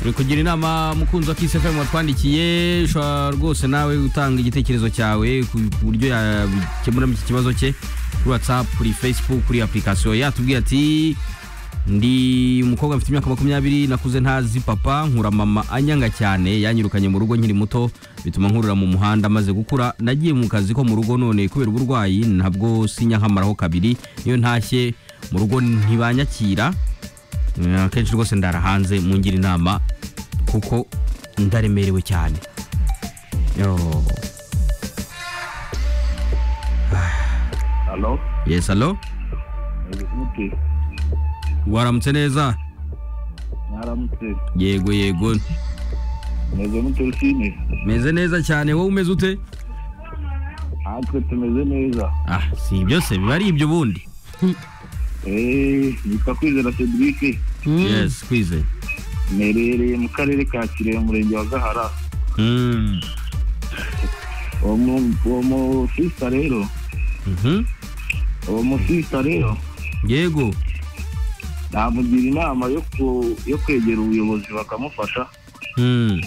turi kugira inama mukunzi wa kisefemu watwandikiye ushobora rwose nawe gutanga igitekerezo cyawe ku buryo yakemuramo iki kibazo cye kuri watsapu kuri fesibuku kuri apurikasiyo yatubwiye ati ndi umukobwa mfite imyaka makumyabiri nakuze ntazi papa nkura mama anyanga cyane yanyirukanye mu rugo nkiri muto bituma nkurura mu muhanda maze gukura nagiye mu kazi ko mu rugo none kubera uburwayi ntabwo sinya nkamaraho kabiri niyo ntashye mu rugo ntibanyakira Eh, akenshi rwose ndara hanze mungira inama kuko ndaremerewe cyane Yo. halo yes alo muti waramutse neza mwaramutse yego yego meze mute rusine meze neza cyane wowe umeze ute natwe tumeze neza ah si ibyo se biba ari ibyo ubundi eee nitwa kwizera cedric yes kwizeye mperereye mu karere ka kirehe umurenge wa gahara Mm. uwo mu- uwo musista rero Mhm. uwo musista rero yego namugira inama yo ku- yo kwegera ubuyobozi bakamufasha Mm.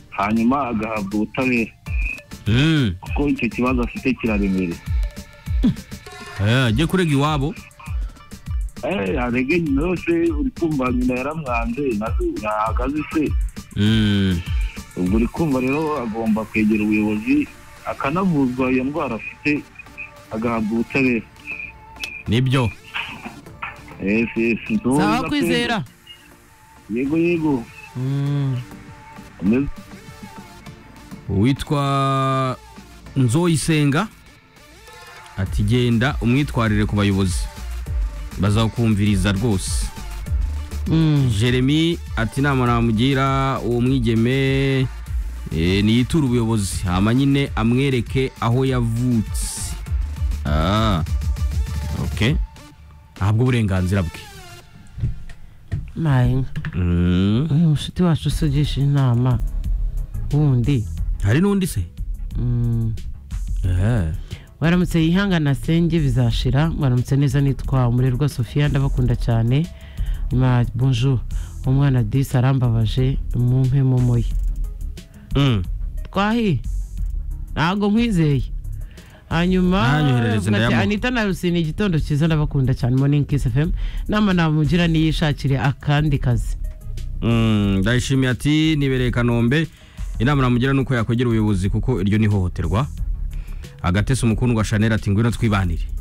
hanyuma agahabwa ubutabera Mm. kuko icyo kibazo afite kiraremereye Eh, ajye kurega iwabo eee arege nyina yose uri kumva nyina yaramwanze nazo- yahagaze se Mm. ubwo uri kumva rero agomba kwegera ubuyobozi akanavuzwa iyo ndwara afite agahabwa ubutabera nibyo esi esi sawa kwizera yego yego Mm. Umeze- uwitwa nzoyisenga ati genda umwitwarire ku bayobozi bazakumviriza rwose Mm. jeremy ati inama namugira uwo mwigeme eh, niyiture ubuyobozi hama nyine amwereke aho yavutse ah, okay. ahabwa uburenganzira bwe mayi mm. uyu mushuti wacu usigisha inama wundi hari n'undi se Mm. Eh. waramutse yihangana senge bizashira waramutse neza nitwa umurerwa sofiya ndabakunda cyane ma bonjour umwana disi arambabaje mumpe momoye Mm. twahi ntabwo nkwizeye hanyuma Nanyoherereze bati, ndayamuha. anita na rusine igitondo cyiza ndabakunda cyane morning kiss fm nama namugira niyishakire akandi kazi Mm, ndayishimiye ati nibereye kanombe inama namugira nuko yakwegera ubuyobozi kuko iryo ni ihohoterwa agatese umukundwa shanel ati ngwino twibanire